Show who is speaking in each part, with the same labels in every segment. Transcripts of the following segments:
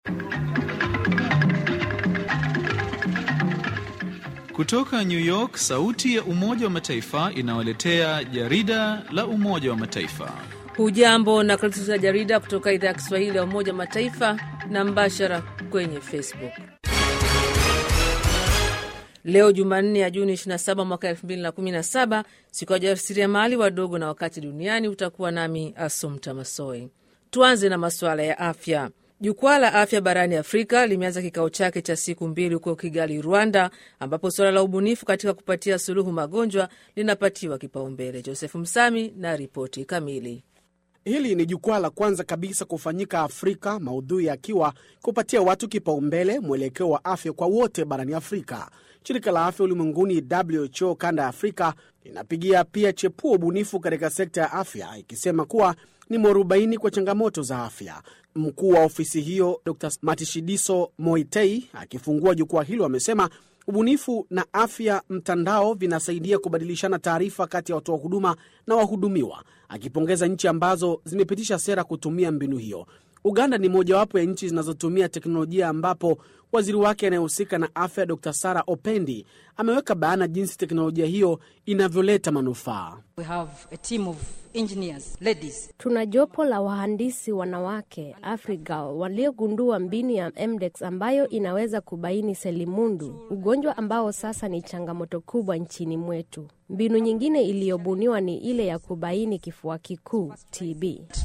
Speaker 1: Kutoka New York, sauti ya Umoja wa Mataifa inawaletea jarida la Umoja wa Mataifa.
Speaker 2: Hujambo na karibu za jarida kutoka idhaa ya Kiswahili ya Umoja wa Mataifa na mbashara kwenye Facebook. Leo Jumanne ya Juni 27 mwaka 2017, siku ya wajasiriamali wadogo na wakati duniani. Utakuwa nami Asumta Masoi. Tuanze na masuala ya afya. Jukwaa la afya barani Afrika limeanza kikao chake cha siku mbili huko Kigali, Rwanda, ambapo suala la ubunifu katika kupatia suluhu magonjwa linapatiwa kipaumbele. Joseph Msami na ripoti kamili.
Speaker 3: Hili ni jukwaa la kwanza kabisa kufanyika Afrika, maudhui yakiwa kupatia watu kipaumbele, mwelekeo wa afya kwa wote barani Afrika. Shirika la afya ulimwenguni WHO kanda ya Afrika linapigia pia chepuo ubunifu katika sekta ya afya, ikisema kuwa ni mwarobaini kwa changamoto za afya. Mkuu wa ofisi hiyo Dr Matshidiso Moitei akifungua jukwaa hilo amesema ubunifu na afya mtandao vinasaidia kubadilishana taarifa kati ya watoa huduma na wahudumiwa, akipongeza nchi ambazo zimepitisha sera kutumia mbinu hiyo. Uganda ni mojawapo ya nchi zinazotumia teknolojia ambapo waziri wake anayehusika na afya Dr Sara Opendi ameweka bayana jinsi teknolojia hiyo inavyoleta manufaa.
Speaker 4: Tuna jopo la wahandisi wanawake Afrika waliogundua mbinu ya MDEX ambayo inaweza kubaini selimundu, ugonjwa ambao sasa ni changamoto kubwa nchini mwetu. Mbinu nyingine iliyobuniwa ni ile ya kubaini kifua kikuu TB.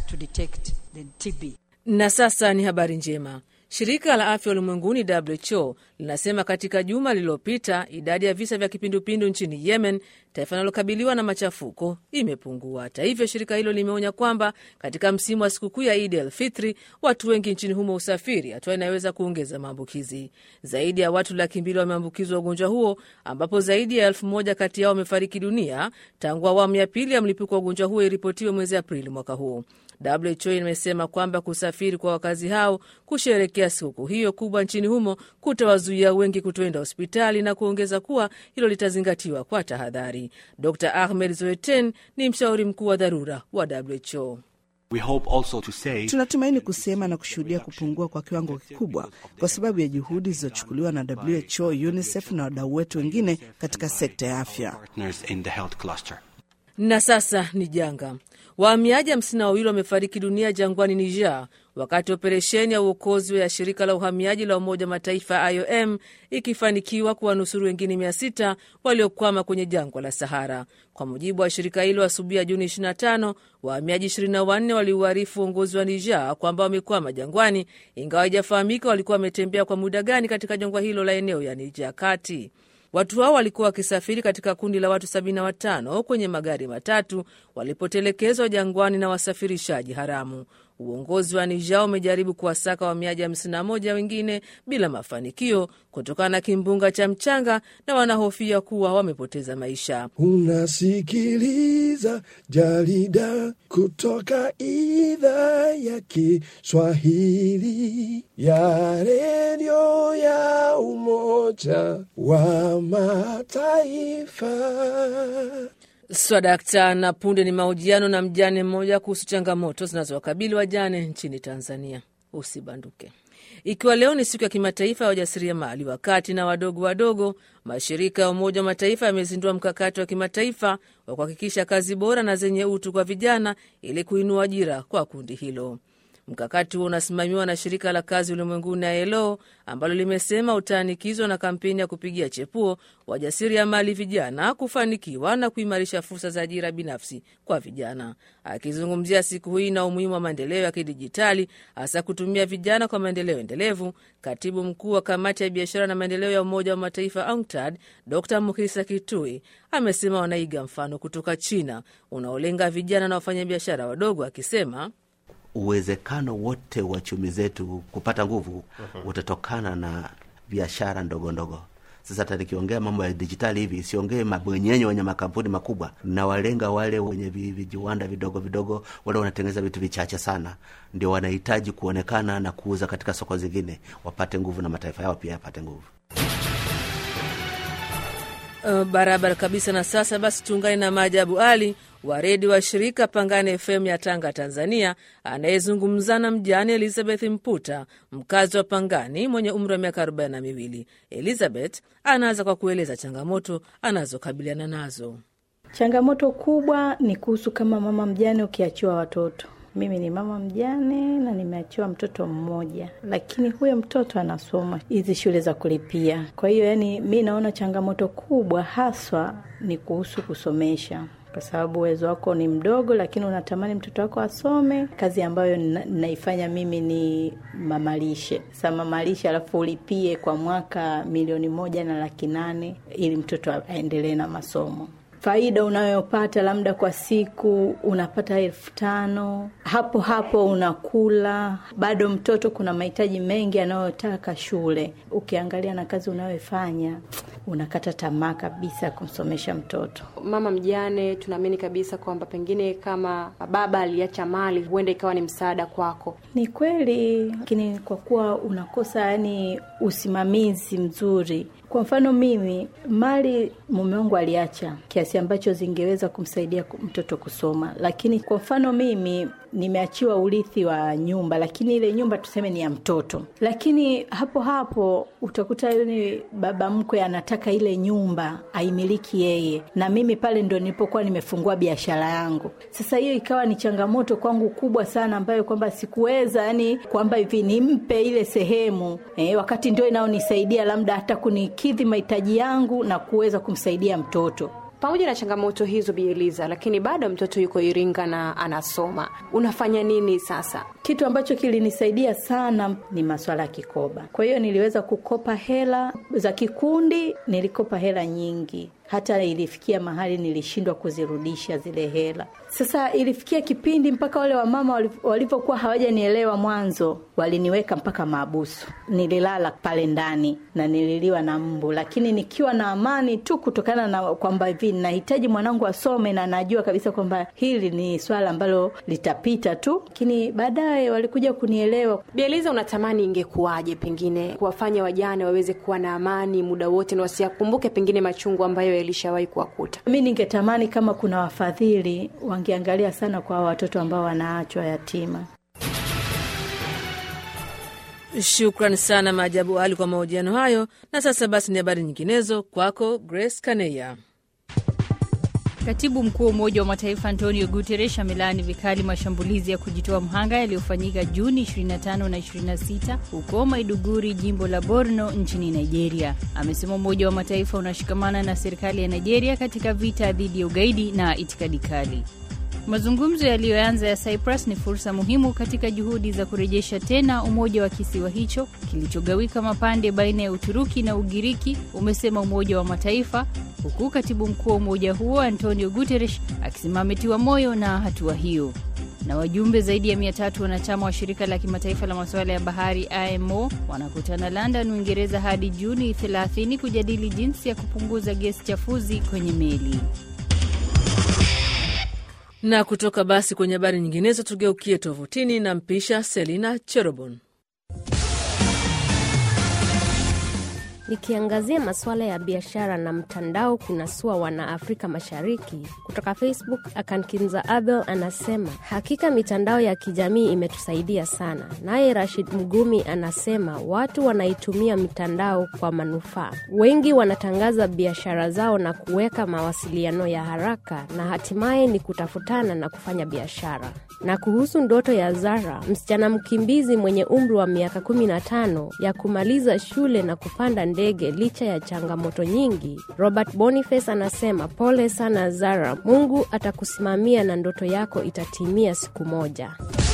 Speaker 2: Na sasa ni habari njema. Shirika la afya ulimwenguni WHO linasema katika juma lililopita idadi ya visa vya kipindupindu nchini Yemen, taifa linalokabiliwa na machafuko, imepungua. Hata hivyo, shirika hilo limeonya kwamba katika msimu wa sikukuu ya Idi el Fitri watu wengi nchini humo usafiri, hatua inaweza kuongeza maambukizi. Zaidi ya watu laki mbili wameambukizwa ugonjwa huo, ambapo zaidi ya elfu moja kati yao wamefariki dunia tangu awamu ya pili ya mlipuko wa ugonjwa huo iripotiwe mwezi Aprili mwaka huu. WHO imesema kwamba kusafiri kwa wakazi hao kusherekea sikukuu hiyo kubwa nchini humo kutawazuia wengi kutoenda hospitali na kuongeza kuwa hilo litazingatiwa kwa tahadhari. Dr Ahmed Zoeten ni mshauri mkuu wa dharura wa WHO.
Speaker 5: We hope also to say...
Speaker 6: tunatumaini kusema na kushuhudia kupungua kwa kiwango kikubwa kwa sababu ya juhudi zilizochukuliwa na WHO, UNICEF na wadau wetu wengine katika sekta ya afya.
Speaker 2: Na sasa ni janga. Wahamiaji hamsini na wawili wamefariki dunia jangwani Niger wakati operesheni ya uokozi ya shirika la uhamiaji la Umoja wa Mataifa IOM ikifanikiwa kuwanusuru wengine mia sita waliokwama kwenye jangwa la Sahara. Kwa mujibu wa shirika hilo, asubuhi ya Juni 25 wahamiaji 24 waliuarifu uongozi wa Niger kwamba wamekwama jangwani, ingawa haijafahamika walikuwa wametembea kwa muda gani katika jangwa hilo la eneo ya Niger kati Watu hao walikuwa wakisafiri katika kundi la watu 75 kwenye magari matatu walipotelekezwa jangwani na wasafirishaji haramu. Uongozi wa Niger umejaribu kuwasaka wahamiaji 51 wengine bila mafanikio kutokana na kimbunga cha mchanga na wanahofia kuwa wamepoteza maisha.
Speaker 7: Unasikiliza jarida kutoka idhaa ya Kiswahili ya redio ya Umoja wa Mataifa.
Speaker 2: Swadakta na punde ni mahojiano na mjane mmoja kuhusu changamoto zinazowakabili wajane nchini Tanzania. Usibanduke. Ikiwa leo ni siku ya kimataifa ya wajasiriamali wakati na wadogo wadogo, mashirika ya Umoja wa Mataifa yamezindua mkakati wa kimataifa wa kuhakikisha kazi bora na zenye utu kwa vijana ili kuinua ajira kwa kundi hilo. Mkakati huo unasimamiwa na shirika la kazi ulimwenguni ILO ambalo limesema utaanikizwa na kampeni ya kupigia chepuo wajasiriamali vijana kufanikiwa na kuimarisha fursa za ajira binafsi kwa vijana. Akizungumzia siku hii na umuhimu wa maendeleo ya kidijitali, hasa kutumia vijana kwa maendeleo endelevu, katibu mkuu wa kamati ya biashara na maendeleo ya Umoja wa Mataifa UNCTAD Dr Mukhisa Kitui amesema wanaiga mfano kutoka China unaolenga vijana na wafanyabiashara wadogo, akisema
Speaker 5: uwezekano wote wa chumi zetu kupata nguvu utatokana na biashara ndogo ndogo. Sasa hata nikiongea mambo ya dijitali hivi, siongee mabwenyenye wenye makampuni makubwa, na walenga wale wenye vijiwanda vidogo vidogo, wale wanatengeneza vitu vichache sana, ndio wanahitaji kuonekana na kuuza katika soko zingine, wapate nguvu na mataifa yao pia yapate nguvu.
Speaker 2: Uh, barabara kabisa. Na sasa basi tuungane na Maajabu Ali wa redio wa shirika Pangane FM ya Tanga, Tanzania, anayezungumza na mjane Elizabeth Mputa, mkazi wa Pangani mwenye umri wa miaka arobaini na miwili. Elizabeth anaanza kwa kueleza changamoto anazokabiliana nazo.
Speaker 8: Changamoto kubwa ni kuhusu kama mama mjane ukiachiwa watoto. Mimi ni mama mjane na nimeachiwa mtoto mmoja, lakini huyo mtoto anasoma hizi shule za kulipia. Kwa hiyo, yani mi naona changamoto kubwa haswa ni kuhusu kusomesha kwa sababu uwezo wako ni mdogo, lakini unatamani mtoto wako asome. Kazi ambayo na, naifanya mimi ni mamalishe. Sa mamalishe, alafu ulipie kwa mwaka milioni moja na laki nane ili mtoto aendelee na masomo. Faida unayopata labda kwa siku unapata elfu tano hapo hapo unakula. Bado mtoto kuna mahitaji mengi anayotaka shule. Ukiangalia na kazi unayofanya unakata tamaa kabisa kumsomesha mtoto.
Speaker 9: Mama mjane, tunaamini kabisa kwamba pengine kama baba aliacha mali, huenda ikawa ni msaada kwako.
Speaker 8: Ni kweli, lakini kwa kuwa unakosa yani usimamizi mzuri kwa mfano mimi, mali mume wangu aliacha kiasi ambacho zingeweza kumsaidia mtoto kusoma, lakini kwa mfano mimi nimeachiwa urithi wa nyumba, lakini ile nyumba tuseme ni ya mtoto, lakini hapo hapo utakuta yule baba mkwe anataka ile nyumba aimiliki yeye, na mimi pale ndo nilipokuwa nimefungua biashara yangu. Sasa hiyo ikawa ni changamoto kwangu kubwa sana, ambayo kwamba sikuweza yani kwamba hivi nimpe ile sehemu eh, wakati ndio inaonisaidia labda hata kunikidhi mahitaji yangu na kuweza kumsaidia mtoto.
Speaker 9: Pamoja na changamoto hizo, Bi Eliza, lakini bado mtoto yuko Iringa na anasoma. Unafanya nini sasa?
Speaker 8: Kitu ambacho kilinisaidia sana ni maswala ya kikoba. Kwa hiyo niliweza kukopa hela za kikundi, nilikopa hela nyingi hata ilifikia mahali nilishindwa kuzirudisha zile hela. Sasa ilifikia kipindi mpaka wale wamama walivyokuwa hawajanielewa mwanzo, waliniweka mpaka maabusu. Nililala pale ndani na nililiwa na mbu, lakini nikiwa na amani tu, kutokana na kwamba hivi nahitaji mwanangu asome na najua kabisa kwamba hili ni swala ambalo litapita tu, lakini baadaye walikuja kunielewa.
Speaker 9: Bieliza, unatamani ingekuwaje pengine kuwafanya wajane waweze kuwa na amani muda wote na wasiyakumbuke pengine machungu ambayo yalishawahi kuwakuta?
Speaker 8: Mi ningetamani kama kuna wafadhili wangeangalia sana kwa watoto ambao wanaachwa yatima.
Speaker 2: Shukran sana Maajabu Ali kwa mahojiano hayo. Na sasa basi ni habari nyinginezo kwako, Grace Kaneya.
Speaker 10: Katibu mkuu wa Umoja wa Mataifa Antonio Guterres amelaani vikali mashambulizi ya kujitoa mhanga yaliyofanyika Juni 25 na 26 huko Maiduguri, jimbo la Borno nchini Nigeria. Amesema Umoja wa Mataifa unashikamana na serikali ya Nigeria katika vita dhidi ya ugaidi na itikadi kali. Mazungumzo yaliyoanza ya Cyprus ni fursa muhimu katika juhudi za kurejesha tena umoja wa kisiwa hicho kilichogawika mapande baina ya Uturuki na Ugiriki, umesema Umoja wa Mataifa, huku katibu mkuu wa umoja huo Antonio Guterres akisema ametiwa moyo na hatua hiyo. Na wajumbe zaidi ya mia tatu wanachama wa shirika la kimataifa la masuala ya bahari IMO wanakutana London, Uingereza hadi Juni 30 kujadili jinsi ya kupunguza gesi chafuzi kwenye meli.
Speaker 2: Na kutoka basi kwenye habari nyinginezo, tugeukie tovutini na mpisha Selina Cherobon.
Speaker 4: Nikiangazia masuala ya biashara na mtandao kunasua wana Afrika Mashariki. Kutoka Facebook, Akankinza Abel anasema hakika mitandao ya kijamii imetusaidia sana. Naye Rashid Mgumi anasema watu wanaitumia mitandao kwa manufaa. Wengi wanatangaza biashara zao na kuweka mawasiliano ya haraka, na hatimaye ni kutafutana na kufanya biashara. Na kuhusu ndoto ya Zara, msichana mkimbizi mwenye umri wa miaka 15 ya kumaliza shule na kupanda ndege licha ya changamoto nyingi, Robert Boniface anasema pole sana Zara, Mungu atakusimamia na ndoto yako itatimia siku moja.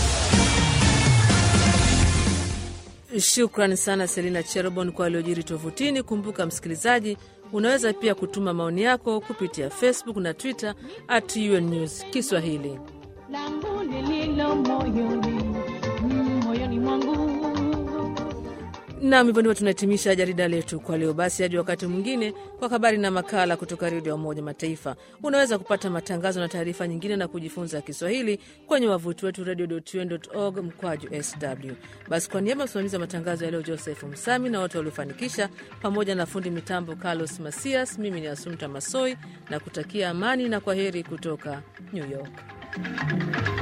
Speaker 2: Shukran sana Selina Cherobon kwa aliojiri tovutini. Kumbuka msikilizaji, unaweza pia kutuma maoni yako kupitia Facebook na Twitter at UN News Kiswahili.
Speaker 11: langu lililo moyoni, mm, moyoni mwangu
Speaker 2: Nam, hivyo ndivyo tunahitimisha jarida letu kwa leo. Basi hadi wakati mwingine kwa habari na makala kutoka redio ya Umoja Mataifa. Unaweza kupata matangazo na taarifa nyingine na kujifunza Kiswahili kwenye wavuti wetu radio.un.org mkwaju sw. Basi kwa niaba ya msimamizi wa matangazo ya leo Joseph Msami na wote waliofanikisha, pamoja na fundi mitambo Carlos Masias, mimi ni Asumta Masoi na kutakia amani na kwa heri kutoka New York.